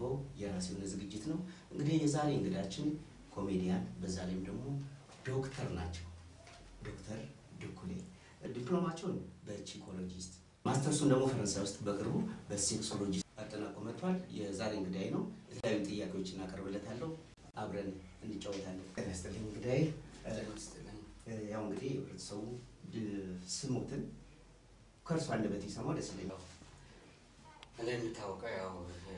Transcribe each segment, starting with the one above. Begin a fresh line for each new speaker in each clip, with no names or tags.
የማቀርበው የራሴ የሆነ ዝግጅት ነው። እንግዲህ የዛሬ እንግዳችን ኮሜዲያን በዛ ላይም ደግሞ ዶክተር ናቸው። ዶክተር ድኩሌ ዲፕሎማቸውን በቺኮሎጂስት ማስተርሱን ደግሞ ፈረንሳይ ውስጥ በቅርቡ በሴክሶሎጂ አጠናቆ መጥቷል። የዛሬ እንግዳይ ነው። የተለያዩ ጥያቄዎች እናቀርብለታለሁ። አብረን እንጫወታለን። ጤና ይስጥልኝ እንግዳይ። ያው እንግዲህ ህብረተሰቡ ስሞትን ከእርሱ አንደበት ይሰማው ደስ ይለኛል።
እኔ የሚታወቀው ያው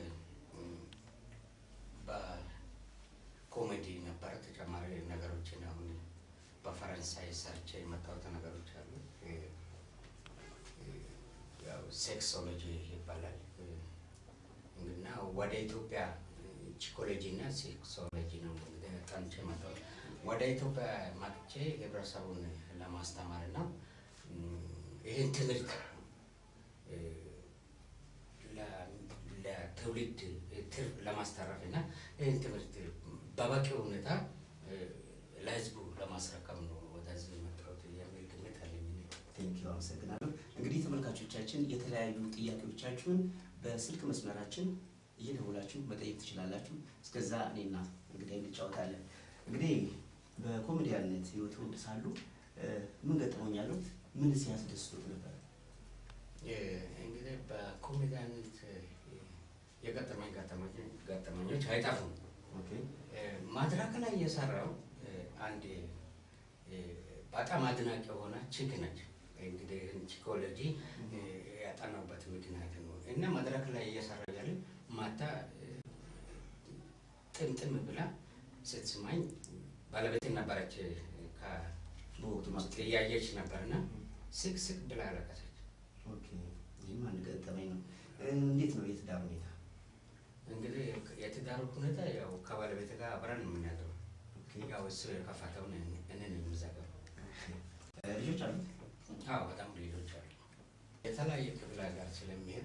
በኮሜዲ ነበረ። ተጨማሪ ነገሮችን አሁን በፈረንሳይ ሰርቼ የመጣሁት ነገሮች አሉ። ያው ሴክሶሎጂ ይባላል እና ወደ ኢትዮጵያ ቺኮሎጂ እና ሴክሶሎጂ ነው እንግዲህ ጠንቼ መጣሁት። ወደ ኢትዮጵያ መጥቼ ህብረተሰቡን ለማስተማር እና ይህን ትምህርት ለትውልድ ትርፍ ለማስተረፍ እና ይህን ትምህርት በበቂ ሁኔታ ለህዝቡ ለማስረከብ ነው ወደዚህ የመጣሁት የሚል ግምት አለኝ።
ቴንኪው አመሰግናለሁ። እንግዲህ ተመልካቾቻችን የተለያዩ ጥያቄዎቻችሁን በስልክ መስመራችን እየደወላችሁ መጠየቅ ትችላላችሁ። እስከዛ እኔና እንግዲህ እንጫወታለን። እንግዲህ በኮሜዲያነት ህይወት ውድ ሳሉ ምን ገጠመኝ ያሉት ምን ሲያስደስቱት ነበር?
እንግዲህ በኮሜዲያነት የገጠመኝ ገጠመኞች አይጠፉም። መድረክ ላይ የሰራው አንድ በጣም አድናቂ የሆነ ቺክ ነች። እንግዲህ ቺኮሎጂ ያጠናበት ምክንያት ነው እና መድረክ ላይ እየሰራ ያለ ማታ ጥምጥም ብላ ስትስማኝ ባለቤት ነበረች
በወቅቱ ማለት ነው።
እያየች ነበርና ስቅ ስቅ ብላ አለቀሰች።
ይህም አንድ ገጠመኝ ነው። እንዴት ነው የትዳር ሁኔታ?
እንግዲህ የትዳሩ ሁኔታ ያው ከባለቤት ጋር አብረን ነው የምናድረው። ያው እሱ የከፈተውን እኔን የምዘጋው።
ልጆች አሉት?
አዎ በጣም ልጆች አሉ። የተለያየ ክፍለ ሀገር ስለሚሄድ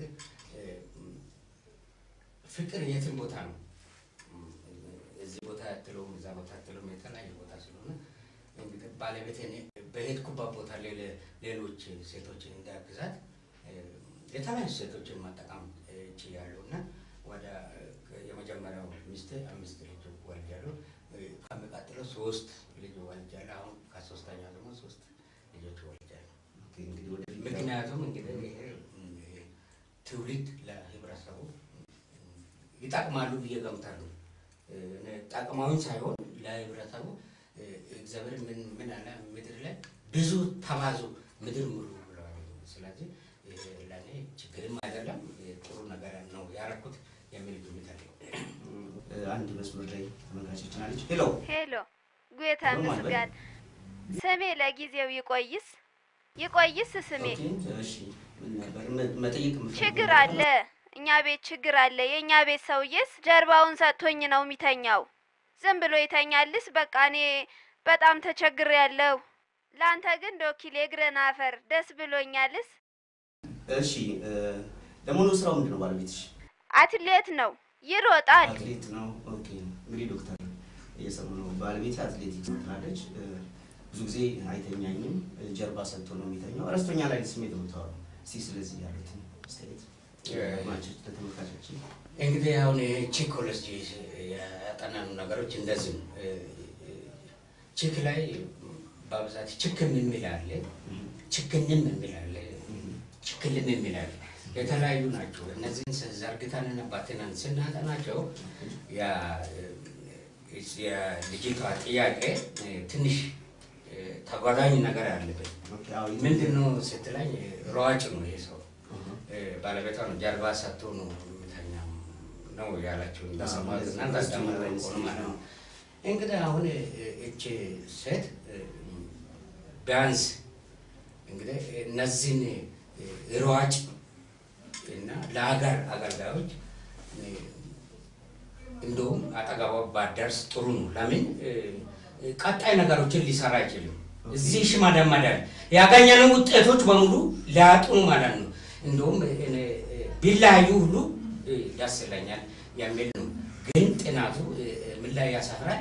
ፍቅር የትም ቦታ ነው። እዚህ ቦታ ያትለውም እዛ ቦታ ያትለውም የተለያየ ቦታ ስለሆነ እንግዲህ ባለቤት በሄድኩበት ቦታ ሌሎች ሴቶችን እንዳግዛት የተለያዩ ሴቶችን መጠቀም ችያለሁ እና ወደ የመጀመሪያው ሚስቴ አምስት ልጅ ወልጃለሁ። ከሚቀጥለው ሶስት ልጅ ወልጃለሁ። አሁን ከሶስተኛው ደግሞ ሶስት ልጆች ወልጃለሁ።
እንግዲህ ወደፊት
ምክንያቱም እንግዲህ ይሄ ትውልድ ለህብረተሰቡ ይጠቅማሉ ብዬ ገምታለሁ። ጠቅማውን ሳይሆን ለህብረተሰቡ እግዚአብሔር ምን ምን አለ ምድር ላይ ብዙ ተባዙ ምድር ሙሉ ብለዋል። ስለዚህ ለእኔ ችግርም አይደለም ጥሩ ነገር ነው ያደረኩት የሚል ግምት አለኝ።
አንድ መስመር ላይ ተመልካቾችን አለች። ሄሎ
ሄሎ ጉታ ምስጋን ስሜ ለጊዜው ይቆይስ ይቆይስ ስሜ
ኦኬ፣ እሺ ምን ነበር መ- መጠየቅ የምፈልገው
ችግር
ነገር
አለ እኛ ቤት ችግር አለ የእኛ ቤት ሰውዬስ ጀርባውን ሰጥቶኝ ነው የሚተኛው ዝም ብሎ ይተኛልስ በቃ እኔ በጣም ተቸግር ያለው ለአንተ ግን ዶኪል የእግረን አፈር ደስ ብሎኛልስ
እሺ እ፣ ለመሆኑ ስራው ምንድን ነው? ባለቤትሽ
አትሌት ነው ይሮጣል
አትሌት ነው። ኦኬ እንግዲህ ዶክተር እየሰሙ ነው። ባለቤት አትሌቲክስ ትላለች። እ፣ ብዙ ጊዜ አይተኛኝም፣ እ፣ ጀርባ ሰጥቶ ነው የሚተኛው። እረስቶኛ ላይ ስሜት ነው የምታወራው። እስኪ ስለዚህ ያሉትን አስተያየት ማቸት ለተመልካቾችን
እንግዲህ አሁን ቺኮሎጂ ያጠናኑ ነገሮች እንደዚህ ነው። ቺክ ላይ በብዛት ችክም የሚል አለ፣ ችክንም የሚል አለ፣ ችክልም የሚል አለ። የተለያዩ ናቸው። እነዚህን ዘርግተንና ባትነን ስናጠናቸው ያ- የልጅቷ ጥያቄ ትንሽ ተጓዳኝ ነገር አለበት።
ኦኬ፣ አዎ፣
ምንድን ነው ስትለኝ ሯጭ ነው ይሄ ሰው ባለቤቷ ነው ጀርባ ሰጥቶ ነው የሚተኛ ነው ያላቸው። እንደሰማሁት እና እንዳዳመጥኩት ከሆነ ማለት ነው። እንግዲህ አሁን እቺ ሴት ቢያንስ እንግዲህ እነዚህን ሯጭ እና ለሀገር አገልጋዮች እንደውም አጠገቧ ባደርስ ጥሩ ነው። ለምን ቀጣይ ነገሮችን ሊሰራ አይችልም። እዚህ ሽማደመዳል ያገኘነው ውጤቶች በሙሉ ሊያጡኑ ማለት ነው። እንደውም እኔ ቢለያዩ ሁሉ ደስ ይለኛል የሚል ነው። ግን ጥናቱ ምን ላይ ያሰፍራል?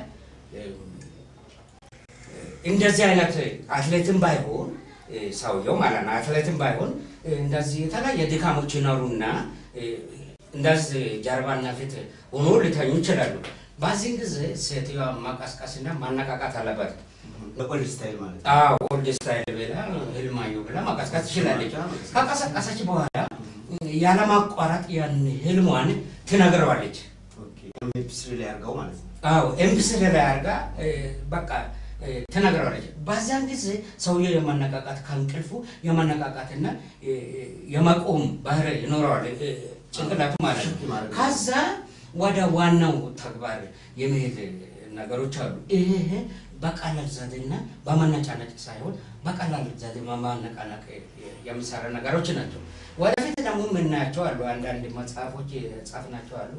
እንደዚህ አይነት አትሌትም ባይሆን ሰውየው ማለት ነው አትሌትም ባይሆን እንደዚህ የተለያየ ድካሞች ይኖሩና እንደዚህ ጀርባና ፊት ሆኖ ሊተኙ ይችላሉ። በዚህን ጊዜ ሴትዮዋ ማቀስቀስና ማነቃቃት አለበት።
በኦልድ ስታይል ማለት ነው።
አዎ ኦልድ ስታይል ብላ ህልማዩ ብላ ማቀስቀስ ትችላለች። ከቀሰቀሰች በኋላ ያለማቋረጥ ያን ህልሟን ትነግረዋለች።
ኦኬ ኤምፒስሪ ላይ አድርገው ማለት ነው።
አዎ ኤምቢሲ ላይ አድርጋ እ፣ በቃ እ፣ ትነግረዋለች። በዚያን ጊዜ ሰውየው የማነቃቃት ከእንቅልፉ የማነቃቃትና እ፣ የመቆም ባህሪ ይኖረዋል እ፣ ጭንቅላቱ ማለት ነው።
ሽክ ማድረግ ነው።
ከዛ ወደ ዋናው ተግባር የመሄድ ነገሮች አሉ። ይሄ በቀላል ዘዴና በመነጫነጭ ሳይሆን በቀላል ዘዴ በማነቃነቅ የሚሰራ ነገሮች ናቸው። ወደፊት ደግሞ የምናያቸው አሉ። አንዳንድ መጽሐፎች የጻፍናቸው አሉ።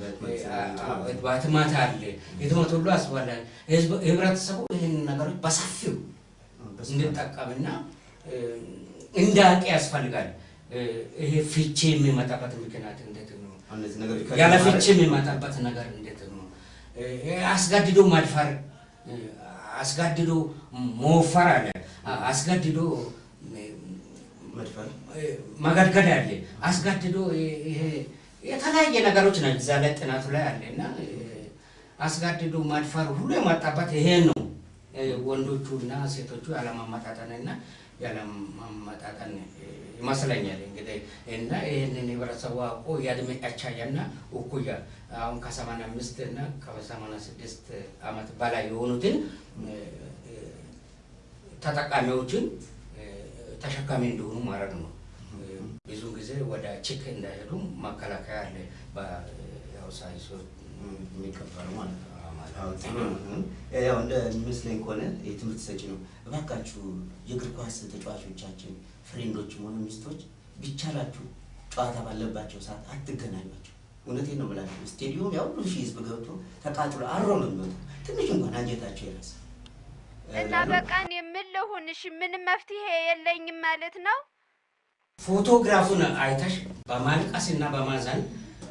በህትመት አለ። ህትመት ሁሉ አስፈላጊ ህዝብ- ህብረተሰቡ ይህን ነገሮች በሰፊው እንድጠቀምና እ፣ እንዳውቅ ያስፈልጋል። እ፣ ይሄ ፍቺ የሚመጣበት ምክንያት እንዴት ነው?
እነዚህ ነገሮች
ያለ ፍቺ የሚመጣበት ነገር እንዴት ነው? እ፣ አስገድዶ ማድፈር፣ እ፣ አስገድዶ መወፈር አለ። አ- አስገድዶ እ፣
መድፈር
መገድገድ አለ። አስገድዶ ይ- ይሄ የተለያየ ነገሮች ናቸው እዛ ላይ ጥናቱ ላይ አለ እና እ፣ አስገድዶ ማድፈር ሁሉ የመጣበት ይሄ ነው። እ፣ ወንዶቹ እና ሴቶቹ ያለማመጣጠን እና ያለማመጣጠን እ፣ ይመስለኛል እንግዲህ እና ይህንን ህብረተሰቡ አውቆ የእድሜ አቻያና እኩያ አሁን ከሰማንያ አምስት እና ከሰማንያ ስድስት ዓመት በላይ የሆኑትን እ፣ እ፣ ተጠቃሚዎችን እ፣ ተሸካሚ እንደሆኑ ማድረግ ነው። እ፣ ብዙ ጊዜ ወደ ችክ እንዳይሄዱ መከላከያ አለ። ያው ሳይንሱ
የሚቀበሉ ማለት ነው።
ማለት
አዎ፣ ጥሩ ነው። ያው እንደሚመስለኝ ከሆነ የትምህርት ሰጪ ነው። እባካችሁ የእግር ኳስ ተጫዋቾቻችን ፍሬንዶችም ሆነ ሚስቶች ቢቻላችሁ ጨዋታ ባለባቸው ሰዓት አትገናኟቸው። እውነቴን ነው ብላችሁ ስቴዲዮም ያው ሁሉ ሺህ ህዝብ ገብቶ ተቃጥሎ አሮ ነው የሚወጡ ትንሽ እንኳን አንጀታቸው ይረስ
እና በቃ እኔ ምን ልሁን? እሺ ምንም መፍትሄ የለኝም ማለት ነው?
ፎቶግራፉን አይተሽ በማልቀስ እና በማዘን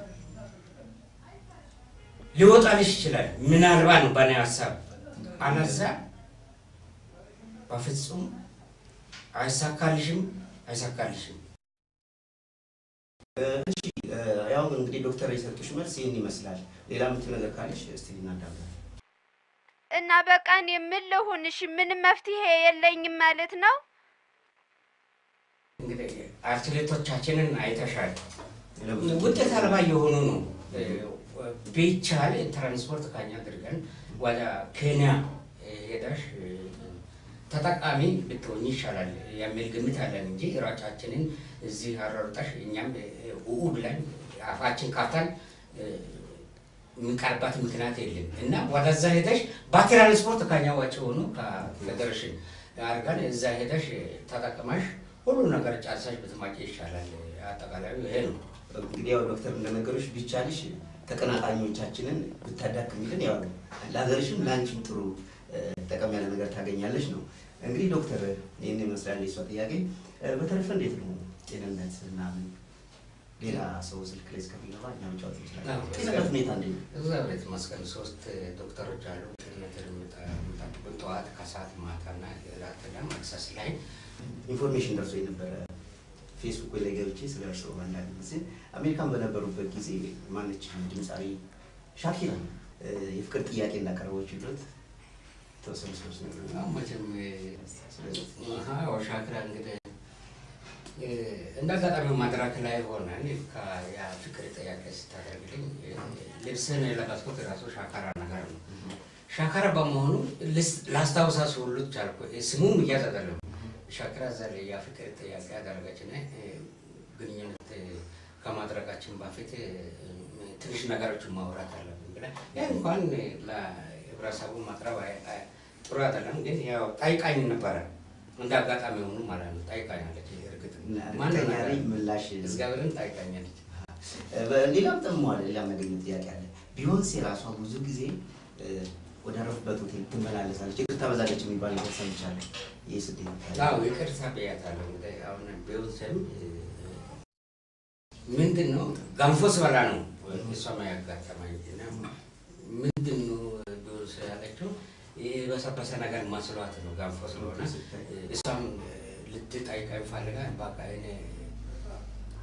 ሊወጣልሽ ይችላል። ምናልባት ነው በእኔ ሀሳብ። አለዛ በፍጹም አይሳካልሽም፣ አይሳካልሽም።
እሺ ያው እንግዲህ ዶክተር የሰጡሽ መልስ ይህን ይመስላል። ሌላ የምትይው ነገር ካለሽ እስቲ እናዳምጥ።
እና በቃ እኔ ምን ልሁን? እሺ ምንም መፍትሄ የለኝም ማለት ነው?
እንግዲህ አትሌቶቻችንን አይተሻል። ውጤት አልባ የሆኑ ነው። ቢቻል ትራንስፖርት ካኛ አድርገን ወደ ኬንያ ሄደሽ ተጠቃሚ ብትሆኝ ይሻላል የሚል ግምት አለን እንጂ ሯጫችንን እዚህ አሯሩጠሽ እኛም ኡኡ ብለን አፋችን ካፍተን የሚቀርባት ምክንያት የለም እና ወደዛ ሄደሽ በትራንስፖርት ከኛ ወጪ ሆኑ ከፌዴሬሽን አድርገን እዛ ሄደሽ ተጠቅመሽ ሁሉ ነገር ጨርሰሽ ብትማቂ ይሻላል። አጠቃላዩ ይሄ ነው።
እንግዲህ ያው ዶክተር እንደነገሮች ቢቻልሽ ተቀናቃኞቻችንን ብታዳክሚልን ያው ለሀገርሽም ለአንቺም ጥሩ ጠቀም ያለ ነገር ታገኛለች ነው። እንግዲህ ዶክተር ይህን ይመስላል የሷ ጥያቄ። በተረፈ እንዴት ነው ጤንነት ምናምን? ሌላ ሰው ስልክ ላይ እስከሚገባ እኛ መጫወት እንችላለን። ጤንነት ሁኔታ እንዴት ነው?
እግዚአብሔር ይመስገን ሶስት ዶክተሮች አሉ። ጤንነትን የሚጠብቁን ጠዋት፣ ከሰዓት፣ ማታና ራትና መክሰስ ላይ
ኢንፎርሜሽን ደርሶ የነበረ ፌስቡክ ላይ ገብቼ ስለ እርስዎ አንዳንድ ጊዜ አሜሪካን በነበሩበት ጊዜ ማነች ድምፃዊ ሻኪራ የፍቅር ጥያቄ እንዳቀረበች ድረስ ተወሰኑ ሰዎች ነገር
አሁን መቼም አዎ፣ ሻክራ እንግዲህ እንደ አጋጣሚ መድረክ ላይ ሆነን የፍቅር ጥያቄ ስታደርግልኝ ልብስን የለበስኩት ራሱ ሻካራ ነገር ነው። ሻካራ በመሆኑ ላስታውሳት ሁሉ ቻልኩ። ስሙም እያዝ አይደለም ሻክራ እዛ ላይ የፍቅር ጥያቄ ያደረገችን ግንኙነት ከማድረጋችን በፊት ትንሽ ነገሮችን ማውራት አለብን ብለን ይህ እንኳን ለህብረተሰቡ ማቅረብ ጥሩ አይደለም፣ ግን ያው ጠይቃኝ ነበረ እንደ አጋጣሚ ሆኑ ማለት ነው። ጠይቃኛለች። እርግጥ
እርግጠኛ ነኝ ምላሽ
እግዚአብሔርን ጠይቃኛለች።
ሌላም ጠሟል። ሌላ ያገኘ ጥያቄ አለ። ቢዮንሴ ራሷ ብዙ ጊዜ ወደ አረፉበት ሆቴል ትመላለሳለች፣ ይቅርታ በዛለች የሚባል ነገር ሰምቻለሁ። ይህ ስደት
አዎ ይቅርታ ብያታለሁ። እንግዲህ አሁን ቢዮንሴም ምንድን ነው ገንፎ ስበላ ነው እሷም ያጋጠማኝ እና ምንድን ነው ቢዮንሴ ያለችው የበሰበሰ ነገር ማስሏት ነው ገንፎ ስለሆነ እሷም ልትጠይቀኝ ፈልጋ በቃ እኔ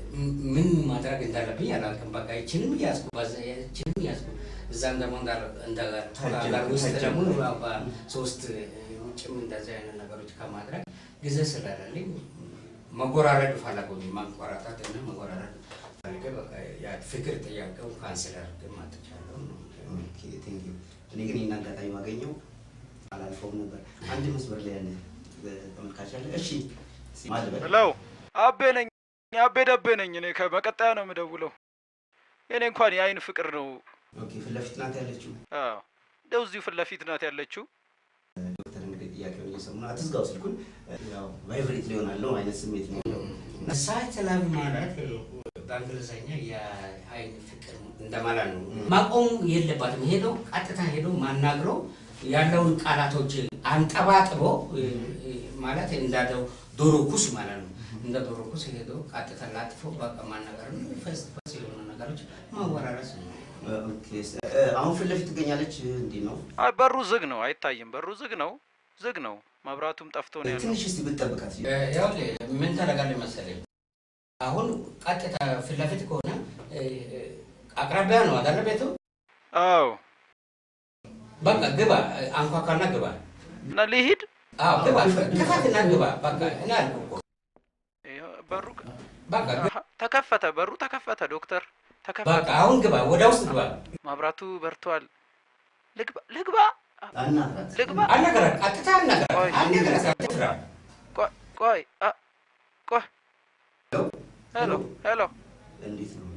ምን ማድረግ እንዳለብኝ አላውቅም። በቃ ይችንም እያዝኩ ይችንም እያዝኩ እዛም ደግሞ እንዳጋር ውስጥ ደግሞ ሶስት ውጭም እንደዚህ አይነት ነገሮች ከማድረግ ጊዜ ስለሌለኝ መጎራረድ ፈለጉኝ ማንቆራጣት እና መጎራረድ ፈልጌ በቃ ያ ፍቅር ጥያቄው ካንስል አድርጌ ማጥቻለሁ ነው።
ኦኬ ቴንክ ዩ። እኔ ግን ይህን አጋጣሚ ባገኘው አላልፈውም ነበር። አንድ መስመር ላይ ያለ ተመልካች አለ። እሺ ማልበል
ሄሎ አቤ ነኝ። አቤ ደቤ ነኝ። እኔ ከመቀጠያ ነው የምደውለው። የኔ እንኳን የአይን ፍቅር ነው።
ኦኬ ፊት ለፊት ናት ያለችው
አዎ እንደው እዚሁ ፊት ለፊት ናት ያለችው።
ዶክተር እንግዲህ ጥያቄውን እየሰሙ ነው። አትዝጋው ስልኩን። ያው ቫይብሬት ሊሆናል ነው አይነት ስሜት ነው ያለው።
ሳት ላቭ ማለት በእንግሊዝኛ የአይን ፍቅር እንደማለት ነው። ማቆም የለባትም። ሄዶ ቀጥታ ሄዶ ማናግሮ ያለውን ቃላቶች አንጠባጥቦ ማለት እንዳለው ዶሮ ኩስ ማለት ነው። እንደ ዶሮ ኩስ ሄዶ ቀጥታ ላጥፎ በቃ ማናገር ነው። ፈስ ፈስ የሆኑ ነገሮች ማወራረስ ነው።
ኦኬ አሁን ፊት ለፊት ትገኛለች። እንዲህ ነው።
አይ በሩ ዝግ ነው፣ አይታይም። በሩ ዝግ ነው፣ ዝግ ነው። መብራቱም ጠፍቶ ነው ያለው።
ትንሽ እስቲ ብትጠብቃት።
ያው ምን ታደርጋለህ መሰለኝ አሁን ቀጥታ ፊት ለፊት ከሆነ አቅራቢያ ነው አይደለ ቤቱ?
አዎ
በቃ ግባ፣ አንኳኳና ግባ።
እና ልሂድ።
አዎ ግባ፣ ክፈትና ግባ። በቃ እኔ አልኩህ እኮ
ይኸው በሩ
በቃ ግባ።
አሀ፣ ተከፈተ፣ በሩ ተከፈተ። ዶክተር
በቃ
ተከፈተ።
አሁን ግባ፣ ወደ ውስጥ ግባ።
መብራቱ በርቷል። ልግባ፣ ልግባ፣
አናግራት።
ልግባ።
አልነገረህ፣ ቀጥታ አልነገረህ፣
ቆይ።
አልነገረህ፣ አትፍራ።
ቆይ፣ ቆይ፣ አ፣ ቆይ። ሄሎ፣ ሄሎ።
እንዴት ነው?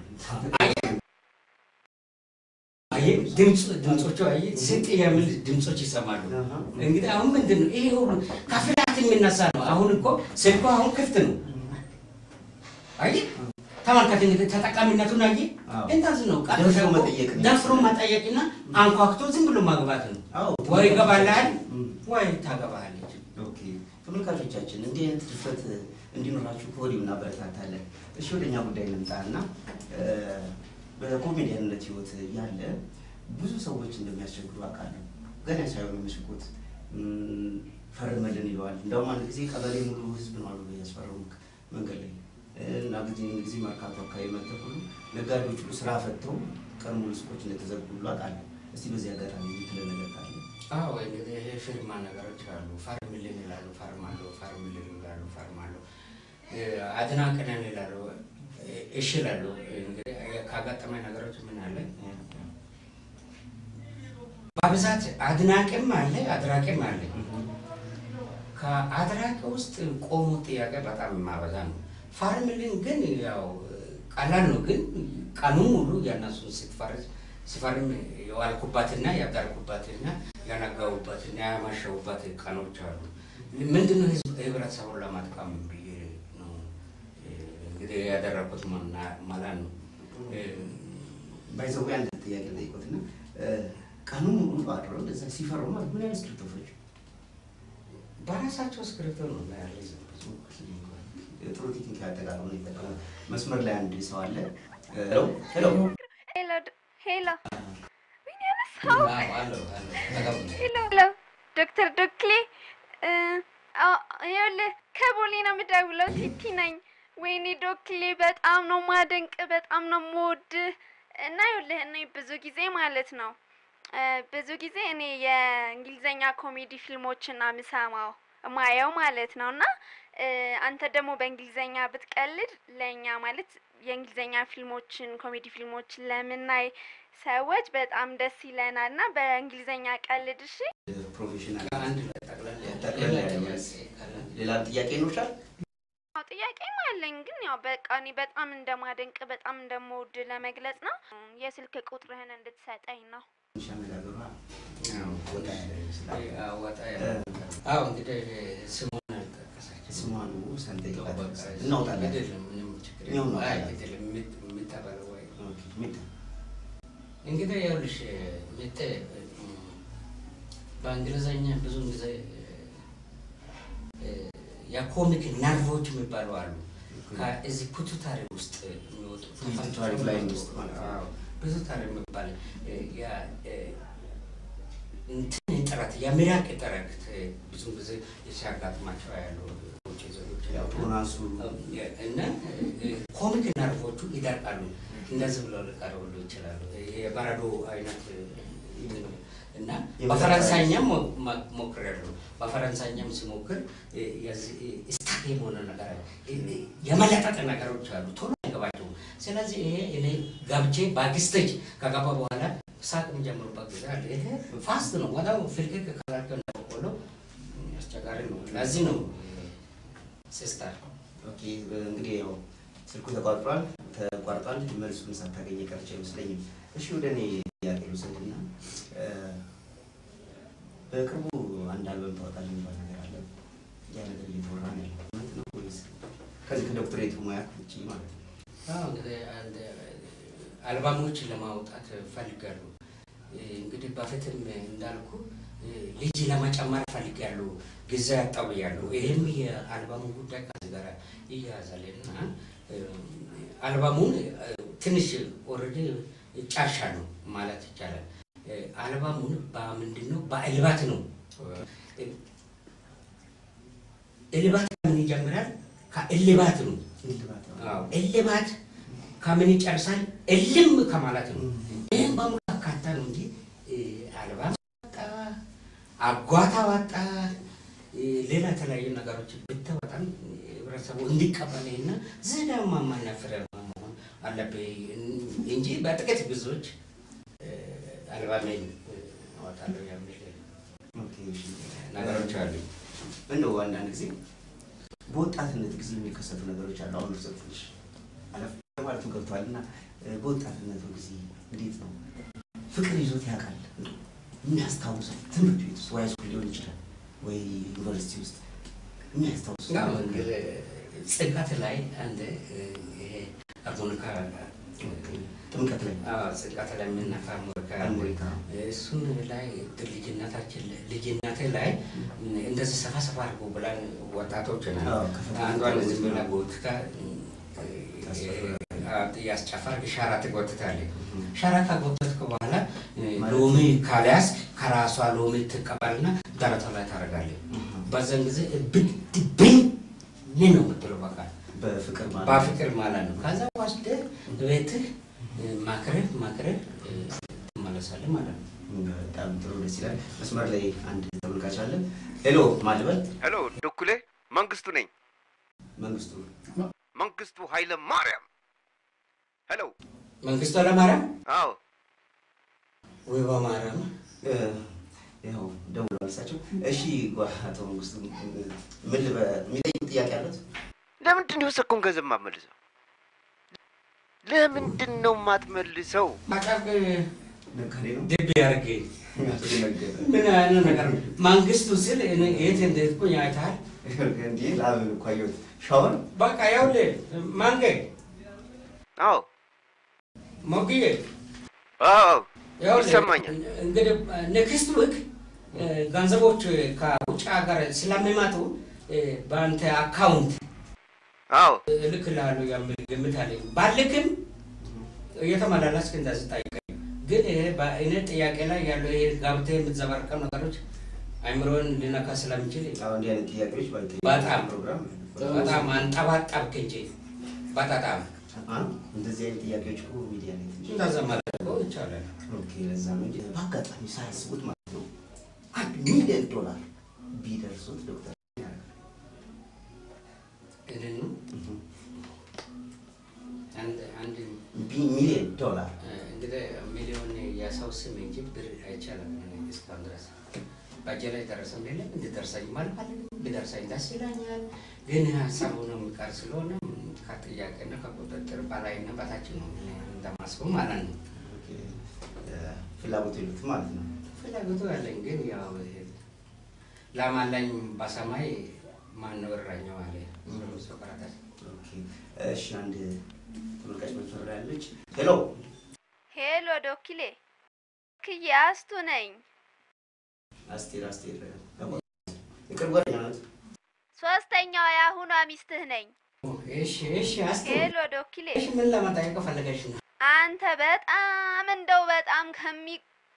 አየህ፣ ድምፅ ድምፆቹ አየህ፣ ስንት የሚል ድምፆች ይሰማሉ።
አሃ።
እንግዲህ አሁን ምንድን ነው ይሄ ሁሉ ከፍላት የሚነሳ ነው። አሁን እኮ ስልኩ አሁን ክፍት ነው። አየህ ተመልከት እንግዲህ ተጠቃሚነቱን አየህ።
አዎ።
እንደዚህ ነው ቀጥታ
ደፍሮ
እኮ
መጠየቅ ነው።
ደፍሮ መጠየቅና አንኳኩቶ ዝም ብሎ ማግባት ነው።
አዎ።
ወይ ይገባልሃል
እም።
ወይ ታገባለች።
ኦኬ ተመልካቾቻችን እንዲህ አይነት ድፍረት እንዲኖራችሁ ከወዲሁ እናበረታታለን። እሺ ወደ እኛ ጉዳይ እንምጣ እና በኮሜዲያንነት ህይወት ያለ ብዙ ሰዎች እንደሚያስቸግሩ አውቃለሁ። ገና ሳይሆን የሚስቁት እም፣ ፈርመልን ይለዋል። እንደውም አንድ ጊዜ ቀበሌ ሙሉ ህዝብ ነው አሉ ያስፈረሙ መንገድ ላይ እና ጊዜ ጊዜ መርካቶ አካባቢ መጥተው ሁሉ ነጋዴዎች ሁሉ ስራ ፈተው ቀን ሙሉ ሱቆች እንደተዘጉ ሁሉ አውቃለሁ። እስቲ በዚህ አጋጣሚ የምትለን ነገር ካለ
አዎ እንግዲህ ይሄ ፊርማ ነገሮች አሉ። ፈርምልን ይላሉ፣ ፈርማለሁ፣ ፈርምልን ይላሉ፣ ፈርማለሁ። አድናቅነን ይላሉ፣ እሺ ይላሉ። እንግዲህ ካጋጠመኝ ነገሮች ምን አለ በብዛት አድናቂም አለ፣ አድራቂም አለ። ከአድራቂ ውስጥ ቆሞ ጥያቄ በጣም የማበዛ ነው። ፈርምልን ግን ያው ቀላል ነው፣ ግን ቀኑን ሙሉ የእነሱን ስትፈርስ ሲፈርም የዋልኩባትና ያደርኩባትና ያነጋውባትና ያማሸውባት ቀኖች አሉ። ምንድነው ህዝብ ህብረተሰቡን ለማጥቀም ብዬ ነው እንግዲህ ያደረኩት ማለት ነው።
ባይዘው አንድ ጥያቄ ጠይቆትና ቀኑ ሙሉ አድረው እንደዛ ሲፈሩ ማለት ምን ያህል ስክሪፕቶ ፈጁ?
በራሳቸው ስክሪፕቶ ነው ያለ
ጥሩ ቴክኒክ ያጠቃቀሙ ነው የጠቀሙ። መስመር ላይ አንድ ሰው አለ። ሄሎ ሄሎ
ሄሎ ድ- ሄሎ ወይኔ ያነሳው
አለው አለው
ሄሎ ሄሎ ዶክተር ዶክሌ እ፣ አዎ፣ ይኸውልህ ከቦሌ ነው የምደውለው። ቲቲ ነኝ። ወይኔ ዶክሌ በጣም ነው ማደንቅ፣ በጣም ነው የምወድህ እና ይኸውልህ እኔ ብዙ ጊዜ ማለት ነው እ፣ ብዙ ጊዜ እኔ የእንግሊዘኛ ኮሜዲ ፊልሞችን ነው የምሰማው ማየው ማለት ነው እና እ፣ አንተ ደግሞ በእንግሊዘኛ ብትቀልድ ለእኛ ማለት የእንግሊዘኛ ፊልሞችን ኮሜዲ ፊልሞችን ለምናይ ሰዎች በጣም ደስ ይለናል እና በእንግሊዘኛ ቀልድ እሺ።
ፕሮፌሽናል
ከአንድ ላይ ጠቅላላ
ጠቅላላ ያለ መልስ። ሌላ ጥያቄ ይኖርሻል?
አዎ ጥያቄም አለኝ ግን ያው በቃ እኔ በጣም እንደማደንቅ በጣም እንደምወድ ለመግለጽ ነው። የስልክ ቁጥርህን እንድትሰጠኝ ነው።
ትንሽ አነጋገሯ ወጣ ያለ ይመስላል።
ወጣ ያለ አዎ እንግዲህ ስሙን አልጠቀሰችም።
ስሟን ሳንጠይቃት
በቃ
እናውጣለን።
አይደለም ምንም ችግር
እኛው
የለም። አይ
እናውጣለን።
አይደለም የምት- የምታበለው ወይ
ኦኬ፣ ሚታ
እንግዲህ ይኸውልሽ ምት በእንግሊዘኛ ብዙ ጊዜ እ፣ የኮሚክ ነርቮች የሚባሉ አሉ። ከዚህ ፒቱታሪ ውስጥ የሚወጡ
ፒቱታሪ ግላንድ ውስጥ ማለት ነው።
አዎ፣ ፒቱታሪ የሚባል እ፣ ያ- እ፣ እንትን ጥረት የሚራቅ ጥረት ብዙ ጊዜ ሲያጋጥማቸው ያሉ ውጭ ዜጎች
ያው ቶናሱ
እና ኮሚክ ነርቮቹ ይደርቃሉ። እንደዚህ ብለው ሊቀርቡሉ ይችላሉ። የበረዶ አይነት እና በፈረንሳይኛም ሞክሬያለሁ። በፈረንሳይኛም ሲሞክር ስታክ የሆነ ነገር የመለጠጥ ነገሮች አሉ፣ ቶሎ አይገባቸውም። ስለዚህ ይሄ እኔ ገብቼ ባክስቴጅ ከገባ በኋላ ሳቅ የሚጀምሩበት ጊዜ አለ። ይሄ ፋስት ነው፣ ወዲያው ፍልቅቅ ካላቸው እንደበቆሎ አስቸጋሪ ነው። ለዚህ ነው ሲስተር
ኦኬ እንግዲህ ያው ስልኩ ተቋርጧል ተቋርጧል። መልሱን ሳታገኝ ቀርቼ አይመስለኝም። እሺ ወደ እኔ ጥያቄ ልውሰድና በቅርቡ አንድ አልበም ታወጣለህ የሚባል ነገር አለ። ያ ነገር እየተወራ ነው ያለው እውነት ነው ወይስ ከዚህ ከዶክትሬቱ ሙያ ውጭ ማለት ነው?
አዎ እንግዲህ አንድ አልባሞችን ለማውጣት ፈልጋለሁ። እንግዲህ በፊትም እንዳልኩ ልጅ ለመጨመር ፈልጋለሁ፣ ጊዜ ያጣው ብያለሁ። ይህም የአልባሙ ጉዳይ ከዚህ ጋር ይያያዛል እና አልባሙን ትንሽ ኦልሬዲ ጫሻ ነው ማለት ይቻላል። አልባሙን በምንድን ነው በእልባት ነው። እልባት ከምን ይጀምራል? ከእልባት ነው።
እልባት ነው።
አዎ እልባት ከምን ይጨርሳል? እልም ከማለት ነው። ይህም በሙሉ አካታ ነው እንጂ አልባም ወጣ፣ አጓታ ወጣ፣ ሌላ የተለያዩ ነገሮች ብታወጣም ህብረተሰቡ እንዲቀበልና ዝዳማማና ፍሬያማ መሆን አለብህ እንጂ በጥቂት ብዙዎች አልባሜን አወጣለሁ የሚል
ኦኬ እሺ።
ነገሮች አሉ።
እንደው አንዳንድ ጊዜ በወጣትነት ጊዜ የሚከሰቱ ነገሮች አሉ። አሁን እርሰት ትንሽ አለፍ ማለቱ ገብቷል እና በወጣትነቱ ጊዜ እንዴት ነው ፍቅር ይዞት ያውቃል? የሚያስታውሰው ትምህርት ቤት ውስጥ ወይ ሃይስኩል ሊሆን ይችላል ወይ ዩኒቨርሲቲ ውስጥ የሚያስታውሰው
ያው እንግዲህ ጽንቀት ላይ አንድ ይሄ አርሞኒካ
ጥምቀት ላይ
ጽንቀት ላይ የምነካ አርሞኒካ
አርሞኒካ
እሱን ላይ ልጅነታችን ልጅነቴ ላይ እንደዚህ ሰፋ ሰፋ አድርጎ ብላን ወጣቶች ነን።
አዎ፣ ከፈተና
አንዷን ዝም ብላ
ነው።
ጎትታ
ታስፈራለች።
ያስጨፈር ሻራ ትጎትታለች። ሻራ ካጎተትክ በኋላ
ማለት
ሎሚ ካልያዝ ከራሷ ሎሚ ትቀበልና ደረቷ ላይ ታደርጋለች። በዛን ጊዜ ብድብኝ ነው የምትለው በቃ
በፍቅር ማለት
በፍቅር ማለት ነው። ከዛ ወስደህ ቤትህ ማክረህ ማክረህ ትመለሳለህ ማለት ነው።
በጣም ጥሩ ደስ ይላል። መስመር ላይ አንድ ተመልካች አለ። ሄሎ ማልበል
ሄሎ ዶኩሌ መንግስቱ ነኝ።
መንግስቱ
መንግስቱ ኃይለ ማርያም። ሄሎ
መንግስቱ ኃይለማርያም
አዎ
ወይ በማርያም
እ፣ ያው ደውለው እሳቸው። እሺ ጓ አቶ መንግስቱ ምን ልበ የሚጠይቁት ጥያቄ አለት?
ለምንድን ነው የወሰድከውን ገንዘብ የማትመልሰው? ለምንድን ነው የማትመልሰው?
ማጫቅ
ነጋዴ ነው
ድብ ያርግ
አቶ ነገደ
ምን አይነት ነገር ነው? መንግስቱ ስል እኔ የት እንዴት ኩኝ አይተሃል?
እንዲህ ላብ እኮ አየሁት። ሻወር
በቃ ያውልህ ማንገ
አዎ
ሞግዬ
አዎ
ይኸውልህ፣
ይሰማኛል።
እንግዲህ ኔክስት ዊክ ገንዘቦች ከውጭ ሀገር ስለሚመጡ በአንተ አካውንት
አዎ
እልክልሃለሁ የሚል ግምት አለኝ። ባልክም እየተመላለስክ እንደዚህ ጠይቀኝ። ግን ይሄ በእኔ ጥያቄ ላይ ያለው ይሄ ገብተህ የምትዘባርቀው ነገሮች አይምሮን ሊነካ ስለሚችል
አሁን እንዲህ አይነት ጥያቄዎች ባይጠይቁ
በጣም
ፕሮግራም
በጣም አንጠባጠብክ እንጂ በጣም
አ፣ እንደዚህ አይነት ጥያቄዎች እኮ ሚዲያ ላይ ትንሽ
እንደዛ ማለት እኮ ይቻላል።
ኦኬ፣ ለዛ ነው እንጂ በአጋጣሚ ሳያስቡት ማለት ነው አንድ ሚሊዮን ዶላር ቢደርሱት ዶክተር ምን ያደርጋል?
ይህንን አንድ አንድ
ቢ- ሚሊዮን ዶላር
እንግዲህ ሚሊዮን የሰው ስም እንጂ ብር አይቻልም። እኔ እስካሁን ድረስ በእጄ ላይ ደረሰም የለም እንድደርሰኝ አልፈልግም። ቢደርሰኝ ደስ ይለኛል። ግን ሀሳቡ ነው የሚቀር ስለሆነ ከጥያቄና ከቁጥጥር በላይና በታች ነው እኔ እንደማስበው ማለት ነው።
ኦኬ፣ እ፣ ፍላጎቱ የሉትም ማለት ነው።
ፍላጎቱ ያለኝ ግን ያው ላም አለኝ በሰማይ ማነው እረኛው አለ ሶቅራጠስ።
ኦኬ፣ እሺ፣ አንድ ተመልካች መስመር ላይ ያለች። ሄሎ
ሄሎ ዶክሌ ክዬ አስቱ ነኝ።
አስቴር አስቴር የቅርብ ጓደኛ ናት።
ሶስተኛዋ የአሁኗ ሚስትህ ነኝ።
እሺ እሺ፣ አስቴ
ሄሎ ዶክሌ
እሺ፣ ምን ለመጠየቅ ፈለገሽ ነው?
አንተ በጣም እንደው በጣም ከሚ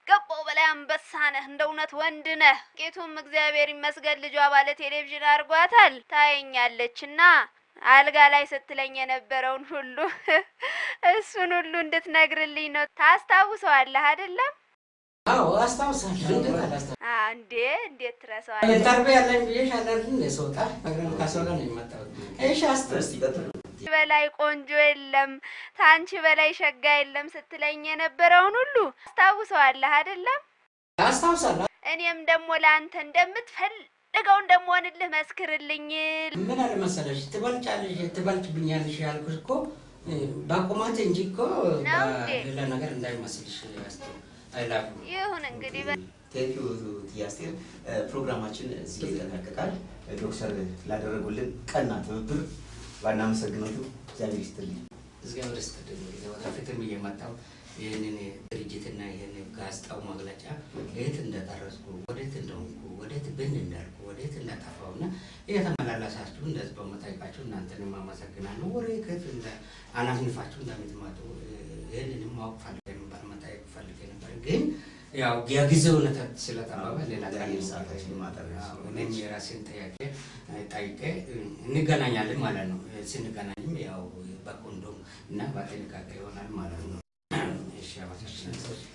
ከሚገባው በላይ አንበሳ ነህ። እንደ እውነት ወንድ ነህ። ቄቱም እግዚአብሔር ይመስገን ልጇ ባለ ቴሌቪዥን አድርጓታል። ታየኛለች እና አልጋ ላይ ስትለኝ የነበረውን ሁሉ እሱን ሁሉ እንድትነግርልኝ ነው። ታስታውሰዋለህ አይደለም?
አዎ አስታውሳለሁ። እንዴት አላስታውስም?
አ፣ እንዴ እንዴት ትረሳዋለህ?
ኢንተርቪው ያለኝ ብዬሽ አይደል? ስወጣ ከሰው ጋር ነው የመጣሁት። እሺ አስታውስ።
ታንቺ በላይ ቆንጆ የለም፣ ታንቺ በላይ ሸጋ የለም ስትለኝ የነበረውን ሁሉ አስታውሰዋለህ አይደለም?
አስታውሳለሁ።
እኔም ደግሞ ለአንተ እንደምትፈልገው እንደምሆንልህ መስክርልኝ።
ምን አለ መሰለሽ ትበልጫለሽ ትበልጭብኛለሽ ያልኩሽ እኮ በቁመት እንጂ እኮ
ነው እንዴ?
ሌላ ነገር እንዳይመስልሽ ያስተ አይላሉ
ይሁን እንግዲህ በ-
ቴንኪዩ ትያስቴር ፕሮግራማችን እዚህ ላይ ይጠናቀቃል። ዶክተር ላደረጉልን ቀና ትብብር ባናመሰግነቱ እግዚአብሔር ይስጥልኝ።
እግዚአብሔር ይስጥልኝ። እንግዲህ ወደፊትም እየመጣሁ ይህንን ድርጅትና ይህን ጋዜጣው መግለጫ የት እንደደረስኩ ወዴት እንደሆንኩ ወዴት ብን እንዳልኩ ወዴት እንደጠፋሁ እና እየተመላለሳችሁ እንደዚህ በመጠየቃችሁ እናንተንም አመሰግናለሁ። ወሬ ከየት እንደ አናፍንፋችሁ እንደምትመጡ ይህንንም ማወቅ ፈልጌ ነበር፣ መጠየቅ ፈልጌ ነበር። ግን ያው የጊዜው ሁኔታ ስለጠበበ ሌላ ቀን
ለአየር ሰዓታችን ማጠር
አዎ፣ እኔም የራሴን ጥያቄ ጠይቄ እንገናኛለን ማለት ነው። ስንገናኝም ያው በኮንዶም እና በጥንቃቄ ይሆናል ማለት ነው። እሺ አመሰግናለሁ።